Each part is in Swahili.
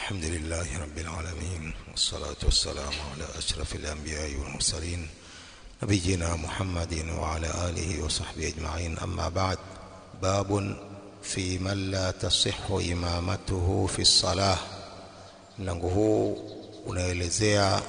الحمد لله رب العالمين والصلاة والسلام على أشرف الأنبياء والمرسلين نبينا محمد وعلى آله وصحبه أجمعين أما بعد باب في من لا تصح إمامته في الصلاة mlango huu unaelezea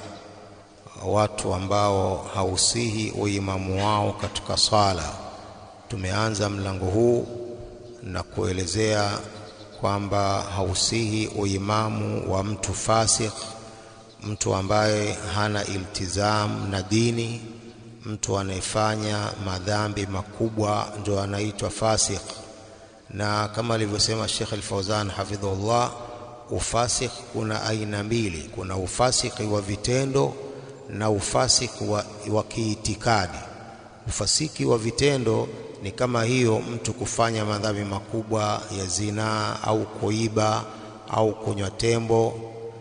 watu ambao hausihi uimamu wao katika swala tumeanza mlango huu na kuelezea kwamba hausihi uimamu wa mtu fasik mtu ambaye hana iltizam na dini mtu anayefanya madhambi makubwa ndio anaitwa fasik na kama alivyosema Sheikh Al-Fauzan hafidhullah ufasik kuna aina mbili kuna ufasiki wa vitendo na ufasiki wa, wa kiitikadi ufasiki wa vitendo ni kama hiyo mtu kufanya madhambi makubwa ya zinaa au kuiba au kunywa tembo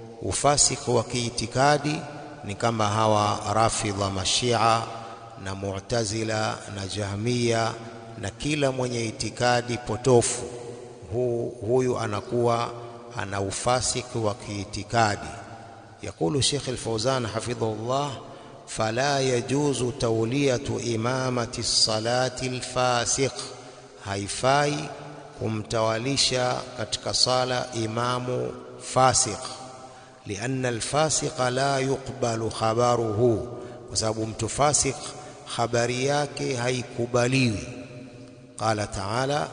ufasiki wa kiitikadi ni kama hawa rafidha mashia na mu'tazila na jahmia na kila mwenye itikadi potofu hu, huyu anakuwa ana ufasiki wa kiitikadi يقول شيخ الفوزان حفظه الله فلا يجوز تولية إمامة الصلاة الفاسق haifai kumtawalisha katika sala imamu fasiq lianna alfasiqa la yuqbalu khabaruhu kwa sababu mtu fasik habari yake haikubaliwi qala taala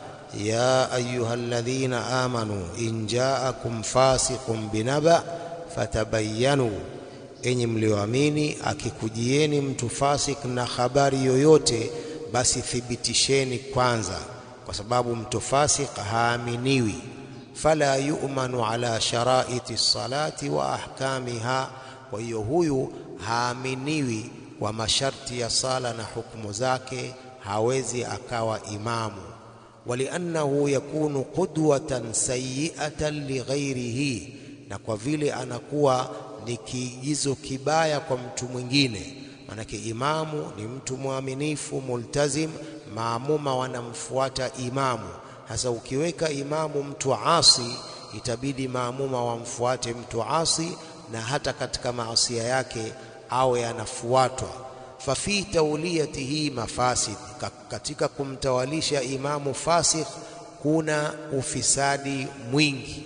ya ayuha alladhina amanu in jaakum fasiqun binaba fatabayanu enyi mlioamini akikujieni mtu fasik na habari yoyote basi thibitisheni kwanza kwa sababu mtu fasik haaminiwi fala yu'manu ala sharaiti salati wa ahkamiha kwa hiyo huyu haaminiwi kwa masharti ya sala na hukumu zake hawezi akawa imamu waliannahu yakunu qudwatan sayyi'atan lighairihi na kwa vile anakuwa ni kiigizo kibaya kwa mtu mwingine manake imamu ni mtu mwaminifu multazim maamuma wanamfuata imamu hasa ukiweka imamu mtu asi itabidi maamuma wamfuate mtu asi na hata katika maasia yake awe anafuatwa fafi tauliyatihi mafasid katika kumtawalisha imamu fasikh kuna ufisadi mwingi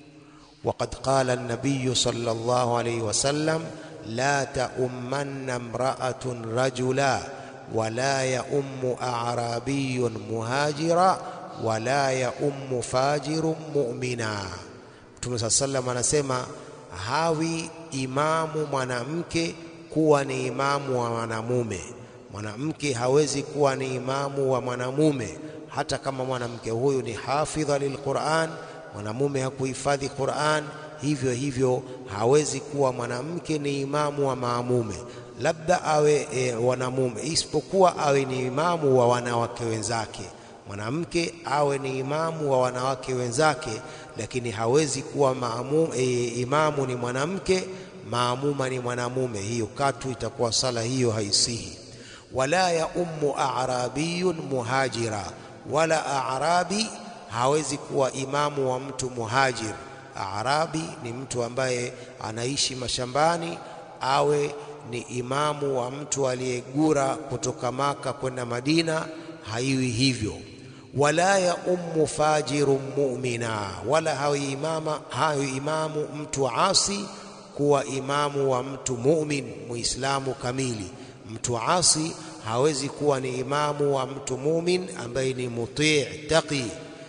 وقد قال النبي صلى الله عليه وسلم لا تؤمن امرأة رجلا ولا يؤم أعرابي مهاجرا ولا يؤم فاجر مؤمنا Mtume صلى الله عليه وسلم anasema hawi imamu mwanamke kuwa ni imamu wa mwanamume mwanamke hawezi kuwa ni imamu wa mwanamume hata kama mwanamke huyu ni hafidha lilquran mwanamume hakuhifadhi Qur'an hivyo hivyo hawezi kuwa mwanamke ni imamu wa maamume labda awe e, wanamume isipokuwa awe ni imamu wa wanawake wenzake mwanamke awe ni imamu wa wanawake wenzake lakini hawezi kuwa maamu, e, imamu ni mwanamke maamuma ni mwanamume hiyo katu itakuwa sala hiyo haisihi wala ya ummu a'rabiyun muhajira wala a'rabi hawezi kuwa imamu wa mtu muhajir arabi ni mtu ambaye anaishi mashambani awe ni imamu wa mtu aliyegura kutoka maka kwenda madina haiwi hivyo wala ya ummu fajiru mu'mina wala hawi imama hawi imamu mtu asi kuwa imamu wa mtu mu'min muislamu kamili mtu asi hawezi kuwa ni imamu wa mtu mu'min ambaye ni mutii taqi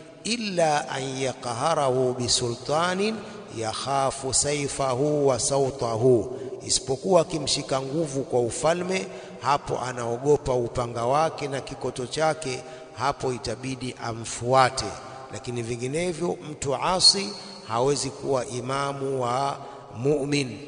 illa an yaqharahu bisultanin yakhafu saifahu wa sautahu, isipokuwa akimshika nguvu kwa ufalme, hapo anaogopa upanga wake na kikoto chake, hapo itabidi amfuate. Lakini vinginevyo mtu asi hawezi kuwa imamu wa mu'min.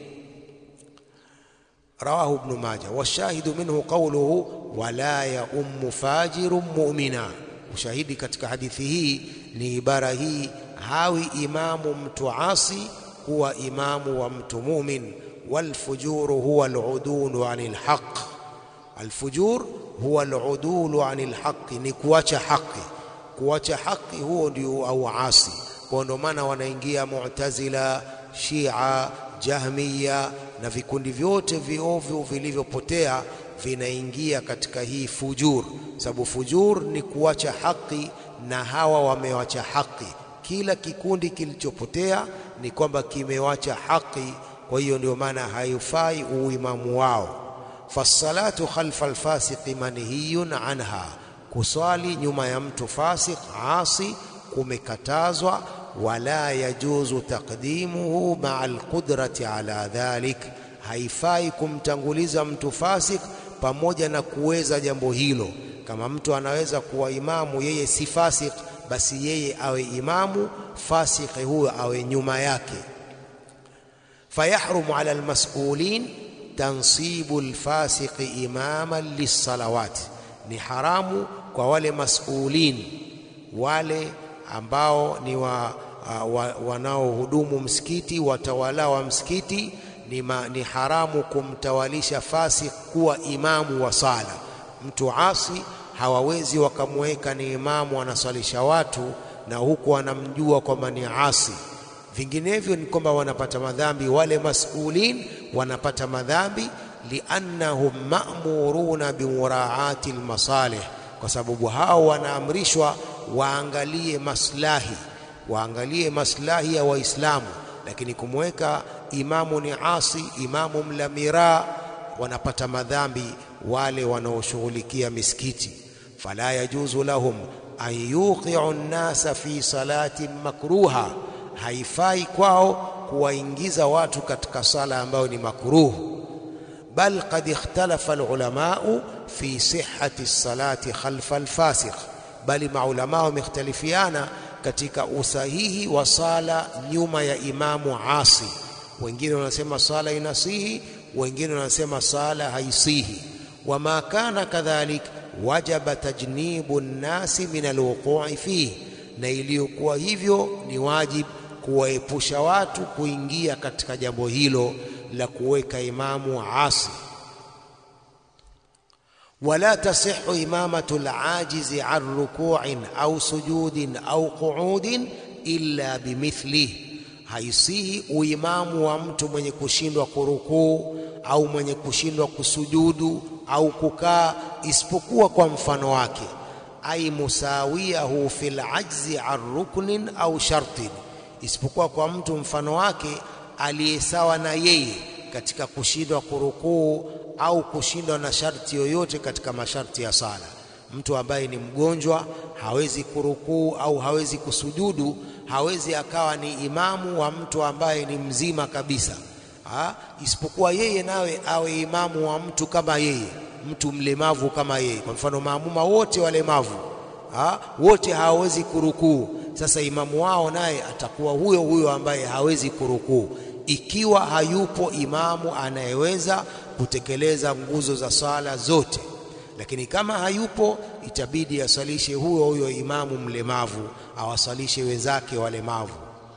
Rawahu Ibn Majah. Washahidu minhu qawluhu wala ya ummu fajirun mu'mina ushahidi katika hadithi hii ni ibara hii hawi imamu mtu asi kuwa imamu wa mtu mumin walfujuru huwa aludulu anil haq alfujur huwa aludulu anil haqi ni kuacha haki kuacha haki huo ndio au asi kwa ndio maana wanaingia mu'tazila Shia, Jahmiya na vikundi vyote viovu vilivyopotea vinaingia katika hii fujur, sababu fujur ni kuacha haki na hawa wamewacha haki. Kila kikundi kilichopotea ni kwamba kimewacha haki, kwa hiyo ndio maana haifai uimamu wao. Fassalatu khalfa alfasiqi manhiyun anha, kuswali nyuma ya mtu fasik asi kumekatazwa. Wala yajuzu taqdimuhu maa alqudrati ala dhalik, haifai kumtanguliza mtu fasik pamoja na kuweza jambo hilo. Kama mtu anaweza kuwa imamu yeye si fasik, basi yeye awe imamu, fasiki huyo awe nyuma yake. Fayahrumu ala almas'ulin tansibu alfasiqi imaman lissalawati, ni haramu kwa wale mas'ulin, wale ambao ni wa, wa, wanaohudumu msikiti, watawala wa msikiti ni, ma, ni haramu kumtawalisha fasik kuwa imamu wa sala. Mtu asi hawawezi wakamweka ni imamu anaswalisha watu na huku wanamjua kwamba ni asi. Vinginevyo ni kwamba wanapata madhambi wale masulin, wanapata madhambi liannahum ma'muruna bimuraati almasalih, kwa sababu hao wanaamrishwa waangalie maslahi, waangalie maslahi ya Waislamu, lakini kumweka imamu ni asi, imamu mla miraa, wanapata madhambi wale wanaoshughulikia misikiti. Fala yajuzu lahum an yuqiu nnasa fi salatin makruha, haifai kwao kuwaingiza watu katika sala ambayo ni makruh. Bal qad ikhtalafa alulamau fi sihhati salati khalfa alfasiq, bali maulamaa wamekhtalifiana katika usahihi wa sala nyuma ya imamu asi. Wengine wanasema sala inasihi, wengine wanasema sala haisihi. Wama kana kadhalik wajaba tajnibu nnasi min alwuqui fihi, na iliyokuwa hivyo ni wajib kuwaepusha watu kuingia katika jambo hilo la kuweka imamu asi. Wala tasihu imamatu alajizi an rukuin au sujudin au qu'udin illa bimithlihi, haisihi uimamu wa mtu mwenye kushindwa kurukuu au mwenye kushindwa kusujudu au kukaa isipokuwa kwa mfano wake. Ai musawiyahu fil ajzi an ruknin au shartin, isipokuwa kwa mtu mfano wake aliyesawa na yeye katika kushindwa kurukuu au kushindwa na sharti yoyote katika masharti ya sala. Mtu ambaye ni mgonjwa hawezi kurukuu au hawezi kusujudu, hawezi akawa ni imamu wa mtu ambaye ni mzima kabisa ha? Isipokuwa yeye nawe awe imamu wa mtu kama yeye, mtu mlemavu kama yeye. Kwa mfano maamuma wote walemavu ha? wote hawawezi kurukuu. Sasa imamu wao naye atakuwa huyo huyo ambaye hawezi kurukuu, ikiwa hayupo imamu anayeweza kutekeleza nguzo za sala zote. Lakini kama hayupo, itabidi asalishe huyo huyo imamu mlemavu, awasalishe wenzake walemavu.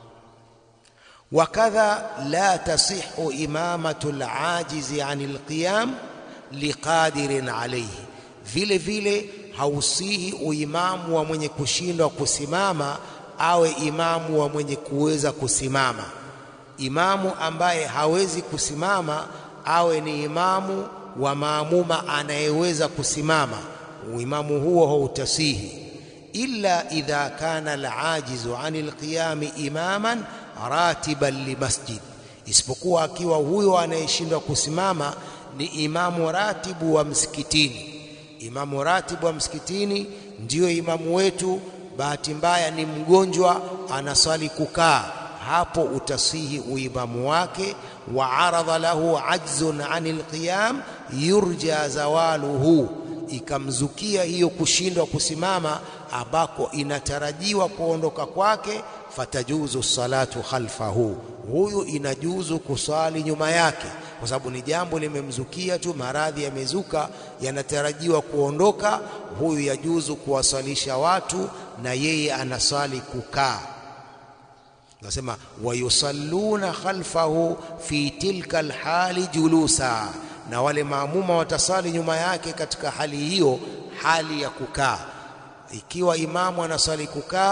Wakadha la tasihu imamatu alajizi ani alqiyam liqadirin alayhi, vile vile hausihi uimamu wa mwenye kushindwa kusimama awe imamu wa mwenye kuweza kusimama. Imamu ambaye hawezi kusimama awe ni imamu wa maamuma anayeweza kusimama, uimamu huo hautasihi. Illa idha kana alajizu ani alqiyami imaman ratiban limasjid, isipokuwa akiwa huyo anayeshindwa kusimama ni imamu ratibu wa msikitini. Imamu ratibu wa msikitini ndiyo imamu wetu, bahati mbaya ni mgonjwa, anaswali kukaa, hapo utasihi uimamu wake. Wa aradha lahu ajzun anil qiyam yurja zawaluhu, ikamzukia hiyo kushindwa kusimama ambako inatarajiwa kuondoka kwake fatajuzu salatu khalfahu, huyu inajuzu kusali nyuma yake, kwa sababu ni jambo limemzukia tu, maradhi yamezuka, yanatarajiwa kuondoka. Huyu yajuzu kuwasalisha watu na yeye anasali kukaa. Nasema wayusalluna khalfahu fi tilka alhali julusa, na wale maamuma watasali nyuma yake katika hali hiyo, hali ya kukaa. Ikiwa imamu anasali kukaa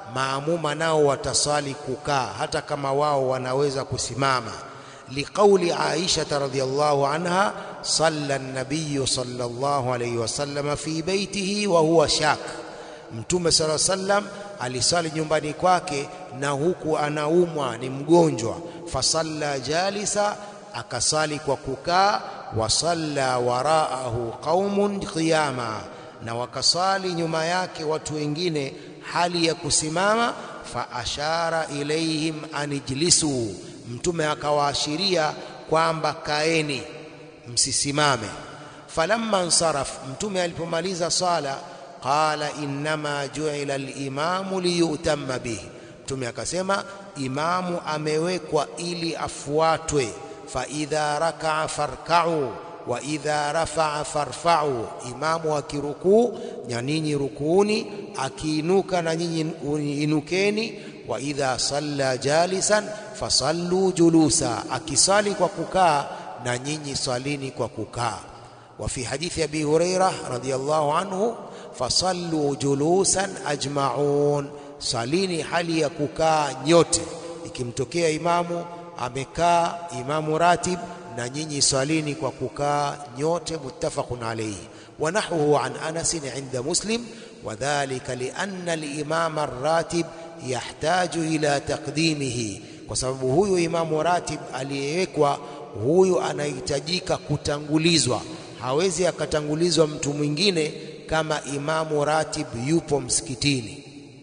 maamuma nao watasali kukaa hata kama wao wanaweza kusimama liqauli Aisha radhiyallahu anha salla an-nabiy sallallahu alayhi wasallam fi baitihi wa huwa shak Mtume sala sallam alisali nyumbani kwake na huku anaumwa ni mgonjwa fasalla jalisa akasali kwa kukaa wasalla waraahu qaumun qiyama na wakasali nyuma yake watu wengine hali ya kusimama fa ashara ilaihim anijlisu mtume akawaashiria kwamba kaeni msisimame falamma nsaraf mtume alipomaliza sala qala innama ju'ila al-imamu liyutamma bihi mtume akasema imamu amewekwa ili afuatwe fa idha raka'a farka'u wa idha rafa'a farfa'u imamu akirukuu na ninyi rukuuni akiinuka na nyinyi inukeni wa idha salla jalisan fasallu julusa akisali kwa kukaa na nyinyi salini kwa kukaa wa fi hadithi abi hurairah radhiyallahu anhu fasallu julusan ajma'un salini hali ya kukaa nyote ikimtokea imamu amekaa imamu ratib na nyinyi salini kwa kukaa nyote muttafaqun alayhi wa nahwuhu an Anas inda Muslim wadhālika lianna al-imam ar-ratib yahtaju ila taqdimihi kwa sababu huyu imamu ratib aliyewekwa huyu anahitajika kutangulizwa hawezi akatangulizwa mtu mwingine kama imamu ratib yupo msikitini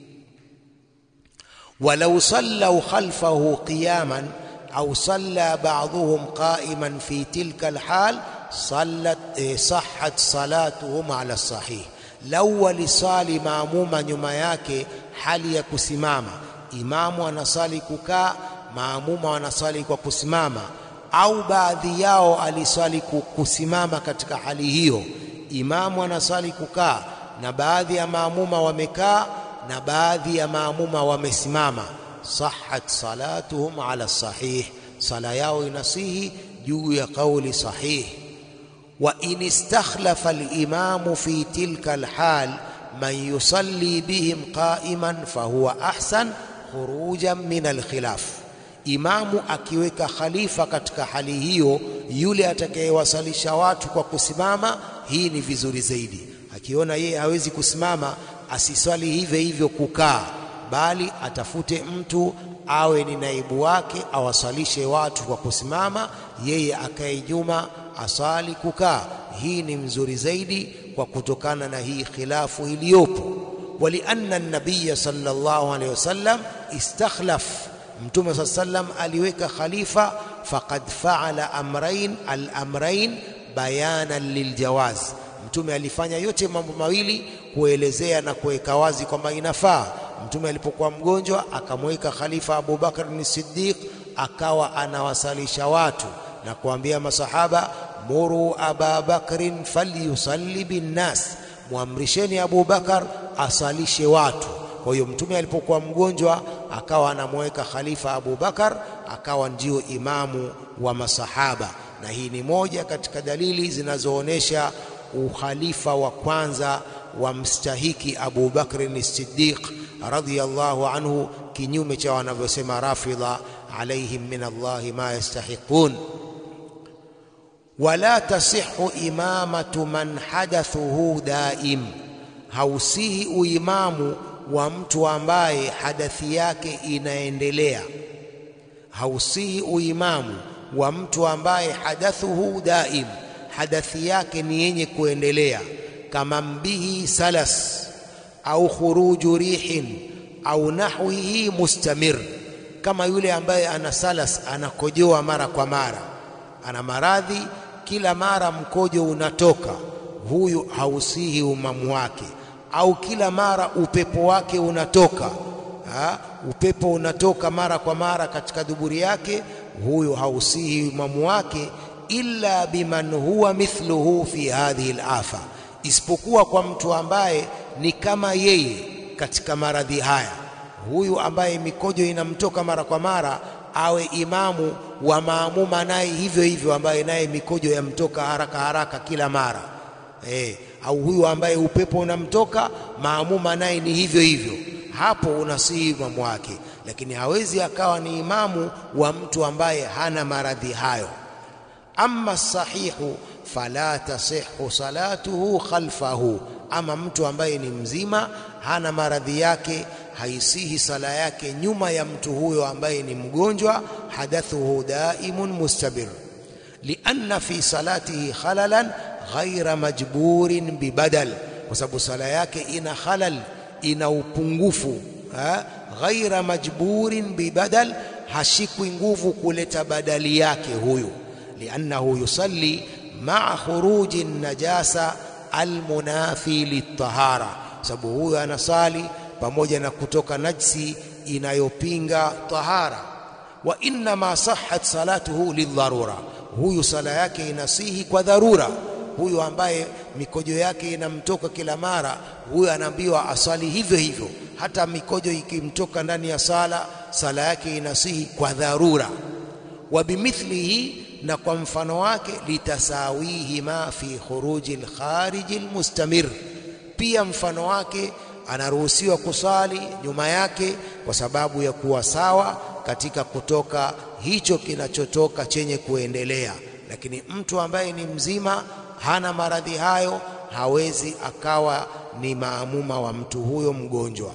walau sallau khalfahu qiyaman au salla ba'dhuhum qa'iman fi tilka alhal sallat eh, sahhat salatuhum ala sahih lau walisali maamuma nyuma yake hali ya kusimama imamu anasali kukaa maamuma wanasali kwa kusimama au baadhi yao alisali kusimama katika hali hiyo imamu anasali kukaa na baadhi ya maamuma wamekaa na baadhi ya maamuma wamesimama sahhat salatuhum ala sahih sala yao inasihi juu ya kauli sahih wa in istakhlafa al-imamu fi tilka al-hal man yusalli bihim qa'iman fahuwa ahsan khurujan min al-khilaf imamu akiweka khalifa katika hali hiyo yule atakayewasalisha watu kwa kusimama hii ni vizuri zaidi akiona yeye hawezi kusimama asiswali hivyo hivyo kukaa bali atafute mtu awe ni naibu wake awasalishe watu kwa kusimama yeye akae nyuma asali kukaa hii ni mzuri zaidi kwa kutokana na hii khilafu iliyopo walianna an-nabiy sallallahu alayhi wasallam istakhlaf mtume saa sallam aliweka khalifa faqad faala amrain al-amrain bayanan liljawaz mtume alifanya yote mambo mawili kuelezea na kuweka wazi kwamba inafaa mtume alipokuwa mgonjwa akamweka khalifa Abu Bakar ni Siddiq akawa anawasalisha watu na kuambia masahaba muru Aba Bakrin falyusalli binnas muamrisheni Abu Bakar asalishe watu kwa hiyo mtume alipokuwa mgonjwa akawa anamweka khalifa Abu Bakar akawa ndio imamu wa masahaba na hii ni moja katika dalili zinazoonesha ukhalifa wa kwanza wa mstahiki Abu Bakr as-Siddiq radhiyallahu anhu kinyume cha wanavyosema Rafidha alaihim min Allah ma yastahiqun wala tasihhu imamatu man hadathuhu daim hausihi uimamu wa mtu ambaye hadathi yake inaendelea hausihi uimamu wa mtu ambaye hadathuhu daim hadathi yake ni yenye kuendelea kama mbihi salas au khuruju rihin au nahwihi mustamir kama yule ambaye ana salas anakojoa mara kwa mara ana maradhi kila mara mkojo unatoka huyu hausihi umamu wake au kila mara upepo wake unatoka ha? upepo unatoka mara kwa mara katika duburi yake huyu hausihi umamu wake illa biman huwa mithluhu fi hadhihi al-afa isipokuwa kwa mtu ambaye ni kama yeye katika maradhi haya huyu ambaye mikojo inamtoka mara kwa mara awe imamu wa maamuma naye hivyo hivyo ambaye naye mikojo yamtoka haraka haraka kila mara eh, au huyu ambaye upepo unamtoka maamuma naye ni hivyo hivyo hapo unasihi imamu wake, lakini hawezi akawa ni imamu wa mtu ambaye hana maradhi hayo. Amma sahihu fala tasihu salatuhu khalfahu, ama mtu ambaye ni mzima hana maradhi yake, haisihi sala yake nyuma ya mtu huyo ambaye ni mgonjwa, hadathuhu daimun mustabir, lianna fi salatihi khalalan ghaira majburin bibadal, kwa sababu sala yake ina khalal, ina upungufu ha? ghaira majburin bibadal, hashikwi nguvu kuleta badali yake huyu, liannahu yusalli maa khuruji najasa almunafi litahara, sababu huyu anasali pamoja na kutoka najsi inayopinga tahara. Wa innama sahhat salatuhu lidharura, huyu sala yake inasihi kwa dharura. Huyu ambaye mikojo yake inamtoka kila mara, huyu anaambiwa asali hivyo hivyo, hata mikojo ikimtoka ndani ya sala, sala yake inasihi kwa dharura. Wa bimithlihi na kwa mfano wake litasawihi ma fi khuruji lkhariji lmustamir, pia mfano wake anaruhusiwa kusali nyuma yake kwa sababu ya kuwa sawa katika kutoka hicho kinachotoka chenye kuendelea. Lakini mtu ambaye ni mzima hana maradhi hayo hawezi akawa ni maamuma wa mtu huyo mgonjwa.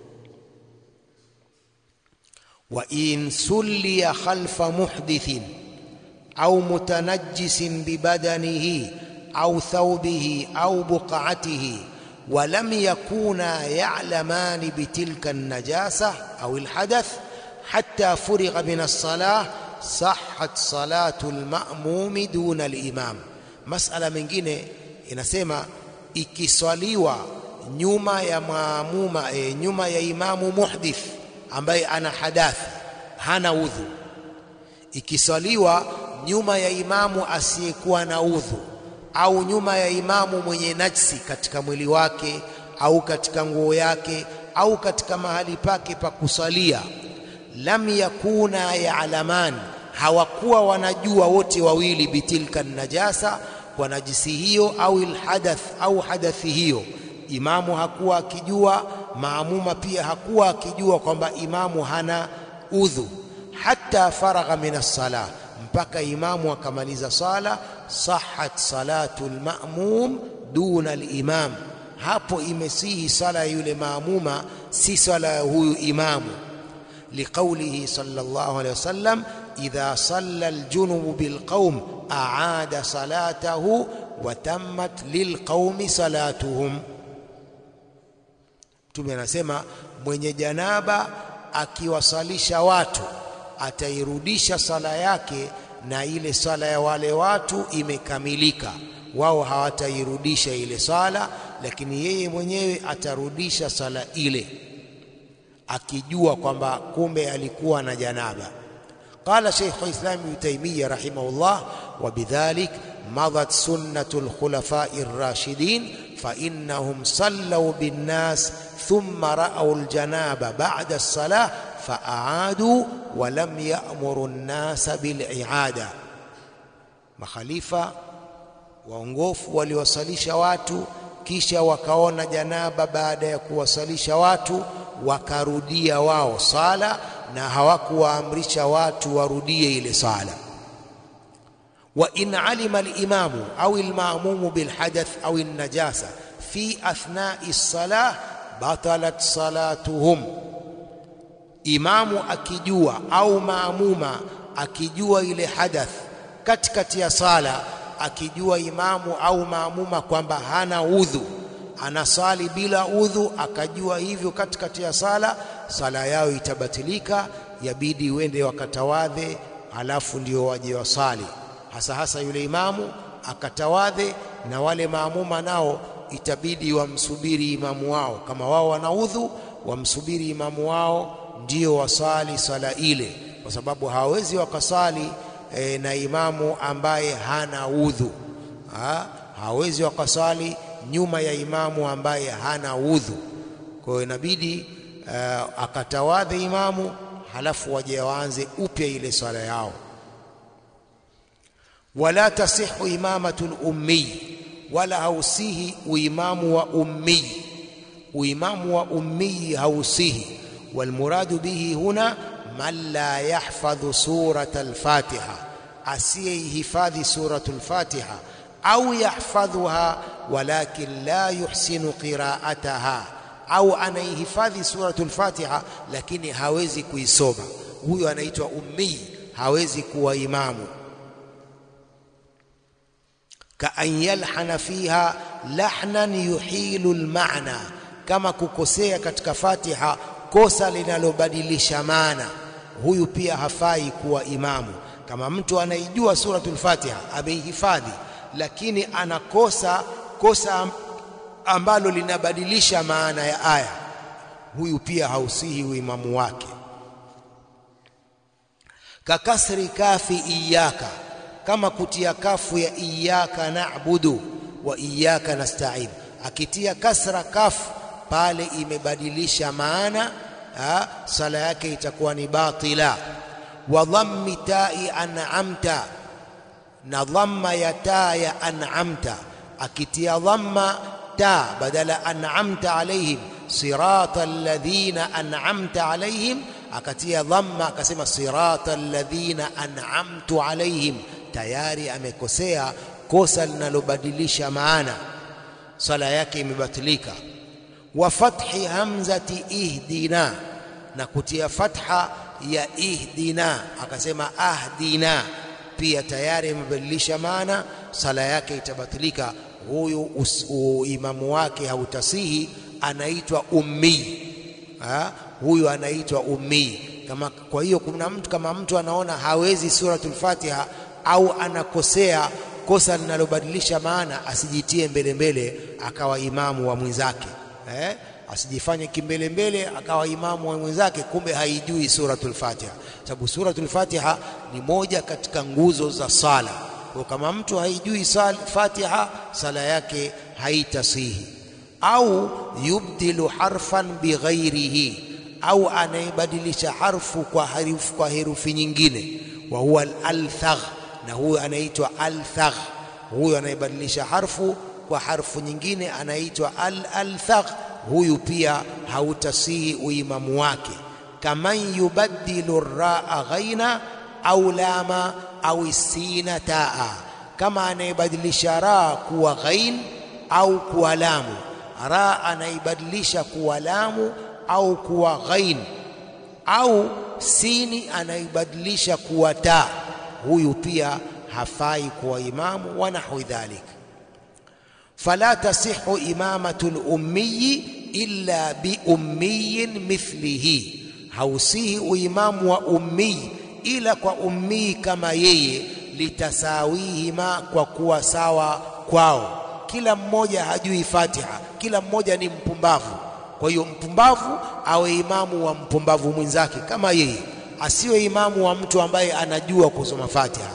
wa in sulliya khalfa muhdithin au mutanajjisin bibadanihi au thawbihi au buq'atihi wa lam yakuna ya'lamani bitilka an-najasa au al-hadath hatta furigha min as-salah sahhat salatu al-ma'mumi duna al-imam. Masala mengine inasema ikiswaliwa nyuma ya maamuma e, nyuma ya imamu muhdith ambaye ana hadathi hana udhu, ikiswaliwa nyuma ya imamu asiyekuwa na udhu au nyuma ya imamu mwenye najsi katika mwili wake au katika nguo yake au katika mahali pake pa kusalia, lam yakuna ya'laman, hawakuwa wanajua wote wawili bitilka najasa, kwa najisi hiyo au ilhadath au hadathi hiyo. Imamu hakuwa akijua, maamuma pia hakuwa akijua kwamba imamu hana udhu, hatta faragha min as-salah mpaka imamu akamaliza sala, sahat salatu lmamum duna al-imam, hapo imesihi sala ya yule maamuma, si sala ya huyu imamu. Liqaulihi sallallahu alayhi wasallam, idha salla aljunubu bilqaum aada salatahu wa tammat lilqaumi salatuhum. Mtume anasema mwenye janaba akiwasalisha watu atairudisha sala yake na ile sala ya wale watu imekamilika. Wao hawatairudisha ile sala, lakini yeye mwenyewe atarudisha sala ile akijua kwamba kumbe alikuwa na janaba. Qala Sheikh Islam Ibn Taymiyyah rahimahullah, wa bidhalik madat sunnatu lkhulafai rashidin fa innahum sallau binnas thumma ra'au aljanaba ba'da as-salah faaadu walam yamuru nnasa biliada, makhalifa waongofu waliwasalisha watu kisha wakaona janaba baada ya kuwasalisha watu wakarudia wao sala na hawakuwaamrisha watu warudie ile sala. wa in alima alimamu au almamumu bilhadath au alnajasa fi athnai salah batalat salatuhum Imamu akijua au maamuma akijua ile hadath katikati ya sala, akijua imamu au maamuma kwamba hana udhu, anasali bila udhu, akajua hivyo katikati ya sala, sala yao itabatilika, yabidi wende wakatawadhe, halafu ndio waje wasali. Hasa hasa yule imamu akatawadhe, na wale maamuma nao itabidi wamsubiri imamu wao, kama wao wana udhu, wamsubiri imamu wao ndio wasali sala ile, kwa sababu hawawezi wakasali e, na imamu ambaye hana udhu ha? hawezi wakasali nyuma ya imamu ambaye hana udhu. Kwa hiyo inabidi uh, akatawadhe imamu, halafu waje waanze upya ile swala yao. Wala tasihu imamatu lummiy, wala hausihi uimamu wa ummiy uimamu wa ummi hausihi walmuradu bihi huna man la yahfadhu surata al-Fatiha asiyeihifadhi suratu al-Fatiha au yahfadhuha walakin la yuhsinu qira'ataha au anaihifadhi suratu al-Fatiha lakini hawezi kuisoma huyo anaitwa ummi hawezi kuwa imamu kaan yalhana fiha lahnan yuhilu almaana kama kukosea katika Fatiha kosa linalobadilisha maana huyu pia hafai kuwa imamu kama mtu anaijua suratul Fatiha ameihifadhi lakini anakosa kosa ambalo linabadilisha maana ya aya huyu pia hausihi uimamu wake kakasri kafi iyaka kama kutia kafu ya iyaka na'budu wa iyaka nasta'in akitia kasra kafu pale imebadilisha maana ha, sala yake itakuwa ni batila wa dhammi ta'i an'amta na dhamma ya taa ya an'amta akitia dhamma ta badala an'amta alaihim sirata alladhina an'amta alaihim akatia dhamma akasema sirata alladhina an'amtu alaihim tayari amekosea kosa linalobadilisha maana sala yake imebatilika wa fathi hamzati ihdina na kutia fatha ya ihdina akasema ahdina pia tayari imebadilisha maana sala yake itabatilika huyu imamu wake hautasihi anaitwa ummi ha? huyu anaitwa ummi kama kwa hiyo kuna mtu kama mtu anaona hawezi suratul Fatiha au anakosea kosa linalobadilisha maana asijitie mbele mbele akawa imamu wa mwenzake eh? asijifanye kimbele mbele akawa imamu wa mwenzake kumbe haijui suratul Fatiha sababu suratul Fatiha ni moja katika nguzo za sala kwa kama mtu haijui sal, Fatiha sala yake haitasihi au yubdilu harfan bighairihi au anaibadilisha harfu kwa harufu kwa herufi nyingine wa huwa al-althagh na huyo anaitwa althagh huyo anaibadilisha harfu kwa harfu nyingine anaitwa al-althagh huyu pia hautasihi uimamu wake kaman yubaddilu raa ghaina au lama au sina taa kama anaibadilisha raa kuwa ghain au kuwa lamu raa anaibadilisha kuwa lamu au kuwa ghain au sini anaibadilisha kuwa taa huyu pia hafai kuwa imamu wa nahwi dhalik fala tasihu imamatu lummiyi illa biummiyin mithlihi hausihi uimamu wa ummii ila kwa ummii kama yeye litasawihima kwa kuwa sawa kwao kila mmoja hajui Fatiha kila mmoja ni mpumbavu kwa hiyo mpumbavu awe imamu wa mpumbavu mwenzake kama yeye asiwe imamu wa mtu ambaye anajua kusoma Fatiha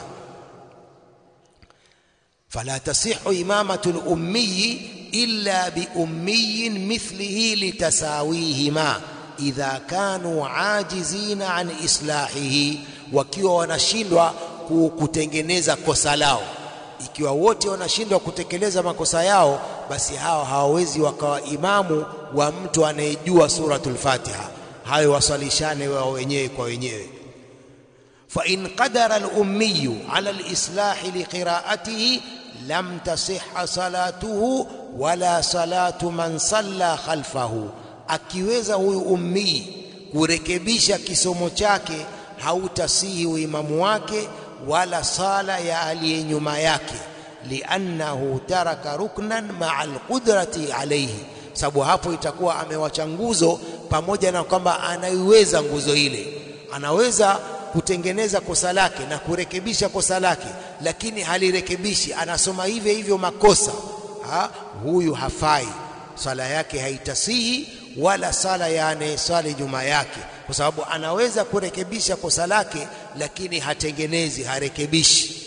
fala tasihu imamatu al-ummi illa bi ummiyin mithlihi litasawihima idha kanu ajizina an islahihi wakiwa wanashindwa kutengeneza kosa lao ikiwa wote wanashindwa kutekeleza makosa yao basi hawa hawawezi wakawa imamu wa mtu anayejua suratul Fatiha hayo waswalishane wao wenyewe kwa wenyewe fa in qadara al-ummi ala al-islah liqira'atihi lam tasihha salatuhu wala salatu man salla khalfahu akiweza huyu ummi kurekebisha kisomo chake hautasihi uimamu wake wala sala ya aliye nyuma yake liannahu taraka ruknan maa alqudrati alayhi sababu hapo itakuwa amewacha nguzo pamoja na kwamba anaiweza nguzo ile anaweza kutengeneza kosa lake na kurekebisha kosa lake lakini halirekebishi anasoma hivyo hivyo makosa ha? huyu hafai sala yake haitasihi wala sala ya anayeswali nyuma yake kwa sababu anaweza kurekebisha kosa lake lakini hatengenezi harekebishi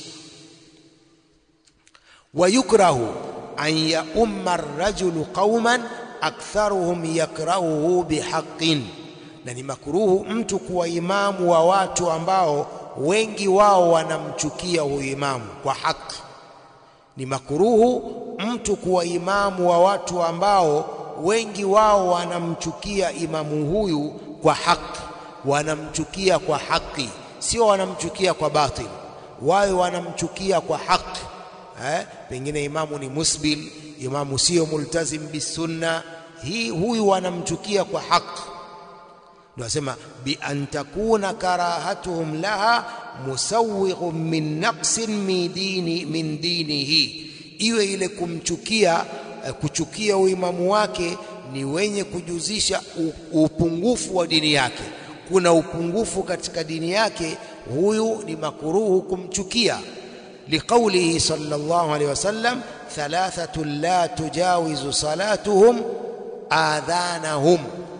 wayukrahu an yaumma ar-rajulu qauman aktharuhum yakrahuhu bihaqqin na ni makruhu mtu kuwa imamu wa watu ambao wengi wao wanamchukia huyu imamu kwa haki ni makruhu mtu kuwa imamu wa watu ambao wengi wao wanamchukia imamu huyu kwa haki, wanamchukia kwa haki, sio wanamchukia kwa batil. Wao wanamchukia kwa haki eh, pengine imamu ni musbil, imamu sio multazim bisunna, hii huyu wanamchukia kwa haki. Ndio asema bi an takuna karahatuhum laha musawwighun min naqsin min dini min dinihi, iwe ile kumchukia kuchukia uimamu wake ni wenye kujuzisha upungufu wa dini yake. Kuna upungufu katika dini yake, huyu ni makuruhu kumchukia. Liqaulihi sallallahu alaihi wasallam, thalathatun la tujawizu salatuhum adhanahum,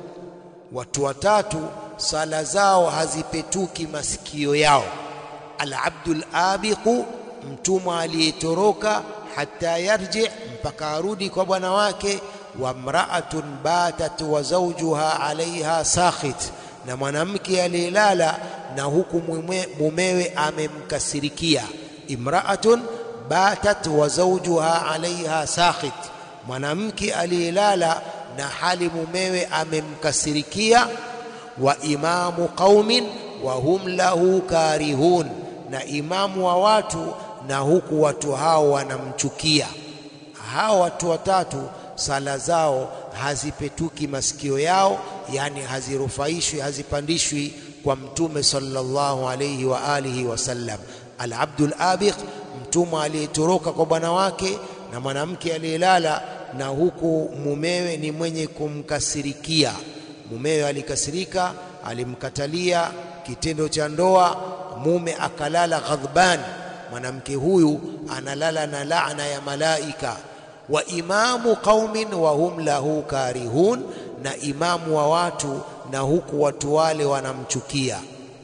watu watatu sala zao hazipetuki masikio yao. Alabdul abiqu, mtumwa aliyetoroka hata yarji, mpaka arudi kwa bwana wake. Wa mraatun batat wa zawjuha alaiha sakhit, na mwanamke aliyelala na huku mumewe amemkasirikia. Imraatun batat wa zawjuha alaiha sakhit, mwanamke aliyelala na hali mumewe amemkasirikia. Wa imamu qaumin wa hum lahu karihun, na imamu wa watu na huku watu hao wanamchukia. Hao watu watatu sala zao hazipetuki masikio yao, yani hazirufaishwi, hazipandishwi kwa Mtume sallallahu alayhi wa alihi wasallam. Alabdul abiq, mtumwa aliyetoroka kwa bwana wake, na mwanamke aliyelala na huku mumewe ni mwenye kumkasirikia. Mumewe alikasirika, alimkatalia kitendo cha ndoa, mume akalala ghadhban mwanamke huyu analala na laana ya malaika. Wa imamu qaumin wa hum lahu karihun, na imamu wa watu na huku watu wale wanamchukia.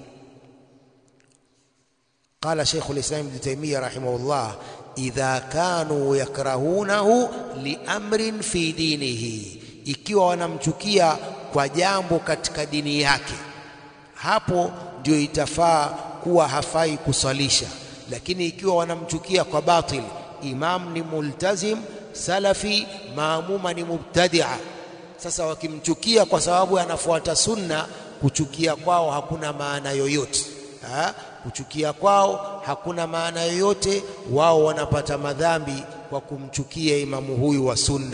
Qala Sheikhul Islam Ibn Taymiyyah rahimahullah, idha kanu yakrahunahu liamrin fi dinihi, ikiwa wanamchukia kwa jambo katika dini yake, hapo ndio itafaa kuwa hafai kusalisha lakini ikiwa wanamchukia kwa batil, imam ni multazim salafi, maamuma ni mubtadia. Sasa wakimchukia kwa sababu anafuata sunna, kuchukia kwao hakuna maana yoyote ha? Kuchukia kwao hakuna maana yoyote, wao wanapata madhambi kwa kumchukia imamu huyu wa sunna.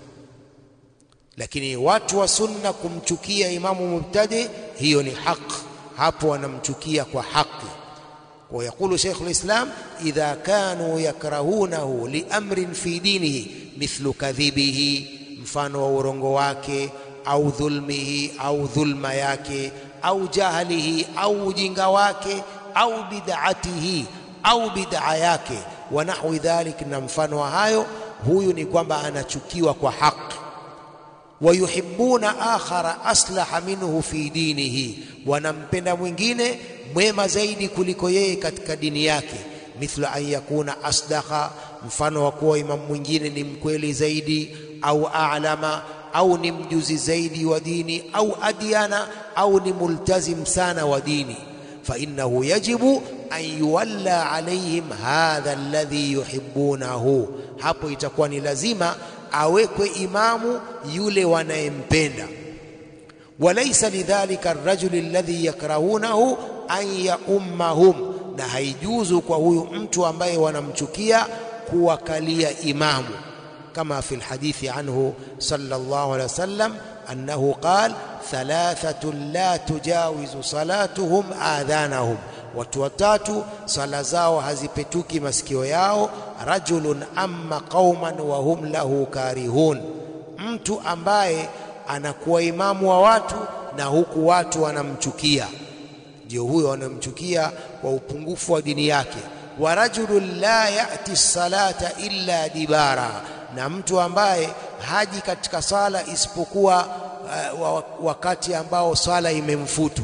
Lakini watu wa sunna kumchukia imamu mubtadi, hiyo ni haki, hapo wanamchukia kwa haki. ويقول شيخ الإسلام إذا كانوا يكرهونه لأمر في دينه مثل كذبه mfano wa urongo wake au dhulmihi au dhulma yake au jahlihi au ujinga wake au bid'atihi au bid'a yake wa nahwi dhalik, na mfano wa hayo, huyu ni kwamba anachukiwa kwa haki. Wayuhibbuna akhara aslaha minhu fi dinihi, wanampenda mwingine mwema zaidi kuliko yeye katika dini yake. Mithlu an yakuna asdaqa, mfano wa kuwa imamu mwingine ni mkweli zaidi, au a'lama, au ni mjuzi zaidi wa dini, au adyana, au ni multazim sana wa dini. Fa innahu yajibu an yuwalla alaihim hadha alladhi yuhibbunahu, hapo itakuwa ni lazima awekwe imamu yule wanayempenda. Walaysa lidhalika arrajuli alladhi yakrahunahu an yaummahum, na haijuzu kwa huyu mtu ambaye wanamchukia kuwakalia imamu, kama fi lhadithi anhu sallallahu alaihi wasallam annahu qal thalathatun la tujawizu salatuhum adhanahum, watu watatu sala zao hazipetuki masikio yao. Rajulun amma qauman wa hum lahu karihun, mtu ambaye anakuwa imamu wa watu na huku watu wanamchukia ndio huyo wanamchukia kwa upungufu wa dini yake. Wa rajulun la yati salata illa dibara, na mtu ambaye haji katika sala isipokuwa uh, wakati ambao sala imemfutu.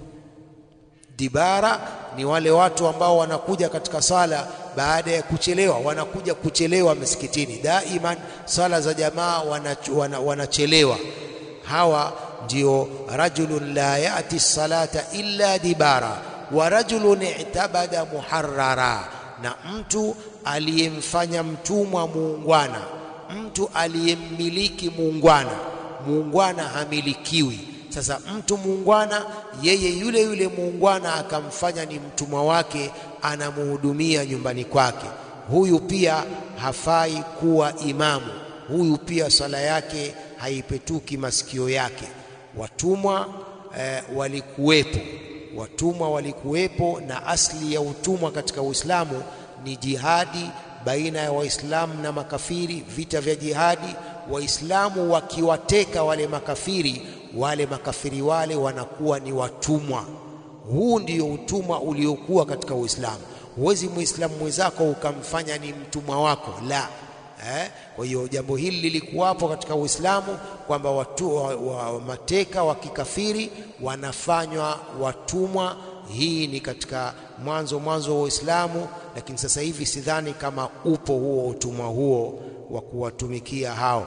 Dibara ni wale watu ambao wanakuja katika sala baada ya kuchelewa, wanakuja kuchelewa misikitini. Daiman sala za jamaa wanachelewa, wana hawa ndio rajulun la yati salata illa dibara wa rajulun i'tabada muharrara, na mtu aliyemfanya mtumwa muungwana, mtu aliyemmiliki muungwana. Muungwana hamilikiwi. Sasa mtu muungwana, yeye yule yule muungwana akamfanya ni mtumwa wake, anamuhudumia nyumbani kwake, huyu pia hafai kuwa imamu. Huyu pia swala yake haipetuki masikio yake. Watumwa eh, walikuwepo, watumwa walikuwepo, na asli ya utumwa katika Uislamu ni jihadi baina ya Waislamu na makafiri, vita vya jihadi. Waislamu wakiwateka wale makafiri, wale makafiri wale wanakuwa ni watumwa. Huu ndio utumwa uliokuwa katika Uislamu. Huwezi muislamu mwenzako ukamfanya ni mtumwa wako, la eh. Kwa hiyo jambo hili lilikuwapo katika Uislamu kwamba watu wa, wa, mateka wa kikafiri wanafanywa watumwa. Hii ni katika mwanzo mwanzo wa Uislamu, lakini sasa hivi sidhani kama upo huo utumwa huo wa kuwatumikia hao.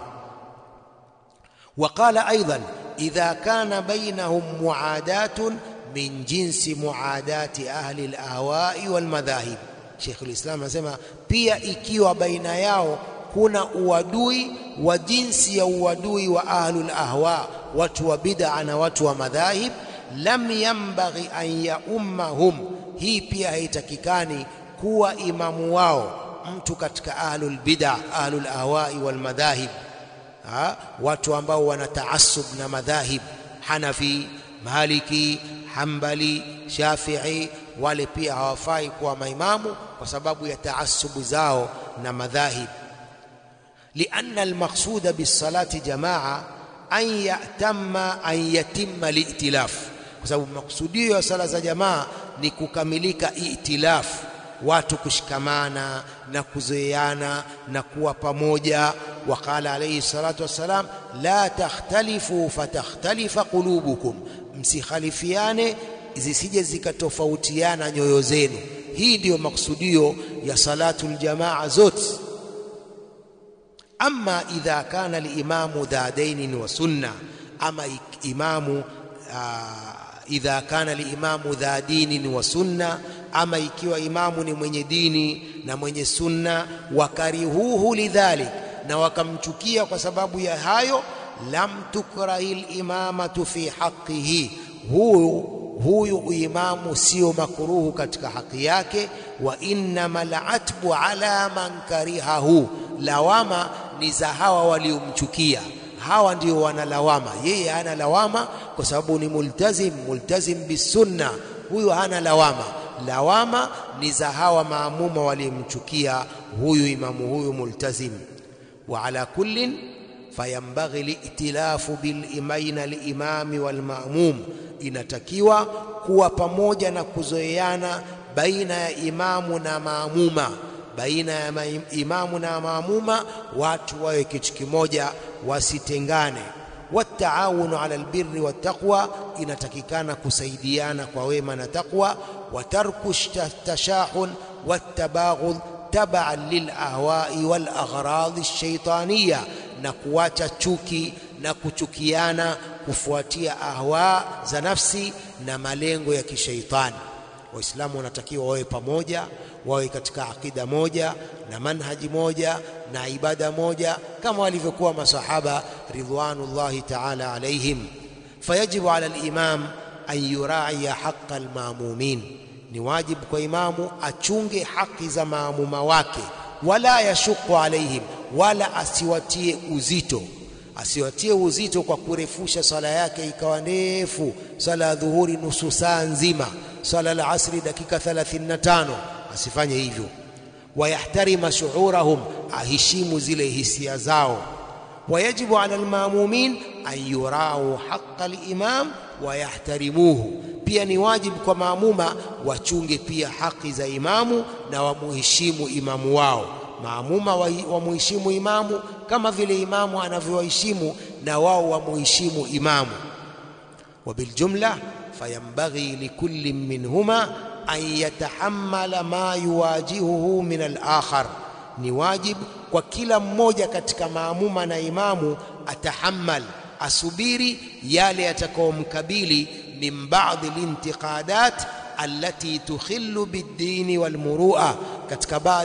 Waqala aidan idha kana bainahum muadatun min jinsi muadati ahli alahwai walmadhahib. Sheikhul Islam anasema pia ikiwa baina yao kuna uadui wa jinsi ya uadui wa ahlul ahwa, watu wa bid'a na watu wa madhahib, lam yambaghi an yaummahum, hii pia haitakikani kuwa imamu wao mtu katika ahlul bid'a, ahlul ahwai wal madhahib, watu ambao wana taasub na madhahib, Hanafi, Maliki, Hambali, Shafi'i, wale pia hawafai kuwa maimamu kwa sababu ya taasubu zao na madhahib. lianna almaqsuda bisalati jamaa an yatamma an yatimma liitilaf, kwa sababu makusudio ya sala za jamaa ni kukamilika itilafu, watu kushikamana na kuzoeana na kuwa pamoja. Waqala alayhi salatu wassalam, la takhtalifu fatakhtalifa qulubukum, msikhalifiane zisije zikatofautiana nyoyo zenu. Hii ndiyo makusudio ya salatul jamaa zote. Amma idha kana limamu dha dainin wa sunna, ama imamu uh, idha kana limamu dha dinin wa sunna, ama ikiwa imamu ni mwenye dini na mwenye sunna, wakarihuhu lidhalik, na wakamchukia kwa sababu ya hayo, lam tukrahi limamatu fi haqqihi, huyu huyu imamu sio makruhu katika haki yake. Wa innama latbu ala man karihahu, lawama ni za hawa waliomchukia. Hawa ndio wanalawama, yeye hana lawama kwa sababu ni multazim, multazim bisunna. Huyu hana lawama, lawama ni za hawa maamuma waliomchukia huyu imamu huyu multazim. Wa ala kullin fayambaghi liitilafu baina limami walmamum inatakiwa kuwa pamoja na kuzoeana baina ya imamu na maamuma, baina ya imamu na maamuma, watu wawe kitu kimoja, wasitengane. Wataawunu ala albirri wattaqwa, inatakikana kusaidiana kwa wema na taqwa. Watarku tashahun wattabaghudh tabaan lilahwai walaghradi lshaitaniya, na kuacha chuki na kuchukiana kufuatia ahwa za nafsi na malengo ya kishaitani. Waislamu wanatakiwa wawe pamoja, wawe katika akida moja na manhaji moja na ibada moja, kama walivyokuwa masahaba ridwanullahi ta'ala alaihim. Fayajibu ala al-imam an yuraiya haqa al-maamumin, ni wajibu kwa imamu achunge haki za maamuma wake, wala yashuku alaihim, wala asiwatie uzito asiwatie uzito kwa kurefusha swala yake ikawa ndefu. Swala ya dhuhuri nusu saa nzima, swala la asri dakika 35, asifanye hivyo. Wayahtarima shuurahum, aheshimu zile hisia zao. Wayajibu ala almamumin an yurau haqa alimam wayahtarimuhu, pia ni wajibu kwa maamuma wachunge pia haki za imamu na wamuheshimu imamu wao. Maamuma wamuheshimu imamu kama vile imamu anavyowaheshimu na wao wamuheshimu imamu. Wa biljumla fayambaghi likulli minhuma an yatahammala ma yuwajihuhu min al-akhar, ni wajibu kwa kila mmoja katika maamuma na imamu atahammal, asubiri yale yatakayomkabili min ba'dhi lintiqadat allati tukhillu bid-dini wal-murua, katika baadhi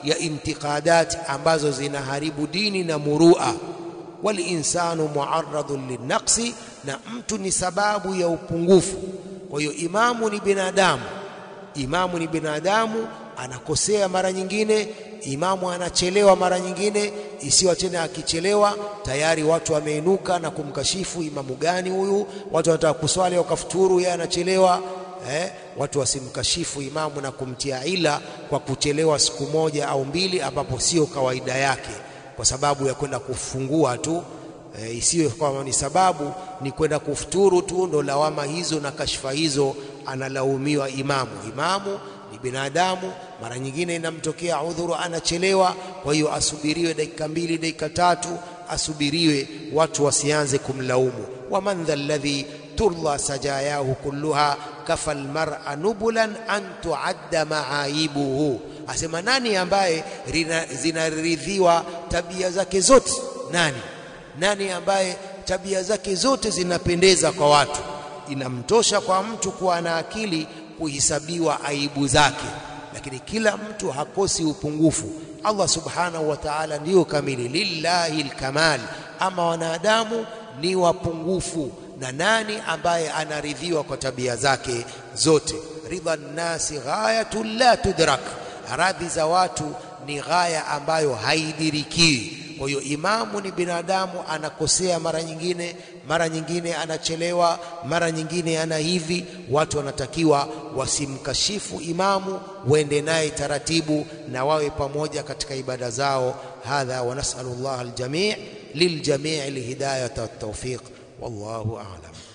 ya intiqadat ambazo zinaharibu dini na murua. Walinsanu muarradun linnaqsi, na mtu ni sababu ya upungufu. Kwa hiyo imamu ni binadamu, imamu ni binadamu, anakosea mara nyingine, imamu anachelewa mara nyingine, isiwa tena akichelewa tayari watu wameinuka na kumkashifu, imamu gani huyu? Watu wanataka kuswali wakafuturu, yeye anachelewa. Eh, watu wasimkashifu imamu na kumtia ila kwa kuchelewa siku moja au mbili, ambapo sio kawaida yake, kwa sababu ya kwenda kufungua tu. E, isiwe kwamba ni sababu ni kwenda kufuturu tu, ndo lawama hizo na kashfa hizo analaumiwa imamu. Imamu ni binadamu, mara nyingine inamtokea udhuru, anachelewa. Kwa hiyo asubiriwe dakika mbili, dakika tatu, asubiriwe, watu wasianze kumlaumu. waman dha alladhi turla sajayahu kulluha kafa almar'a nubulan an tuadda maaibuhu, asema nani ambaye zinaridhiwa tabia zake zote? Nani nani ambaye tabia zake zote zinapendeza kwa watu? Inamtosha kwa mtu kuwa na akili kuhesabiwa aibu zake, lakini kila mtu hakosi upungufu. Allah subhanahu wa ta'ala ndiyo kamili, lillahi alkamal, ama wanadamu ni wapungufu. Na nani ambaye anaridhiwa kwa tabia zake zote? ridha nnasi ghayatun la tudrak, radhi za watu ni ghaya ambayo haidirikiwi. Kwa hiyo imamu ni binadamu, anakosea mara nyingine, mara nyingine anachelewa, mara nyingine ana hivi. Watu wanatakiwa wasimkashifu imamu, waende naye taratibu na wawe pamoja katika ibada zao. Hadha wa nasalu llah aljamii liljamii alhidayata wattawfiq, wallahu a'lam.